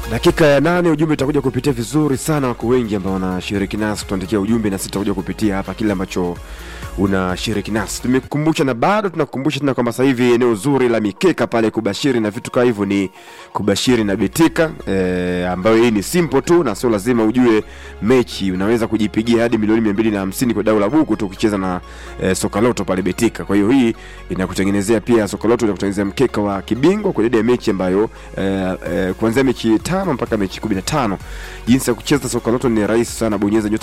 Dakika ya nane ujumbe utakuja kupitia vizuri sana, wako wengi ambao wanashiriki nasi kutuandikia ujumbe, na sisi tutakuja kupitia hapa kile ambacho unashiriki nasi. Tumekukumbusha na bado tunakukumbusha tena kwamba sasa hivi eneo zuri la mikeka pale kubashiri na vitu kama hivyo ni kubashiri na betika e, ambayo hii ni simple tu na sio lazima ujue mechi. Unaweza kujipigia hadi milioni mia mbili na hamsini kwa dau la buku tu ukicheza na e, sokaloto pale betika. Kwa hiyo hii inakutengenezea pia sokaloto inakutengenezea mkeka wa kibingwa kwa idadi ya mechi ambayo e, e, kuanzia mechi tano mpaka mechi kumi na tano. Jinsi ya kucheza sokaloto ni rahisi sana, bonyeza nyota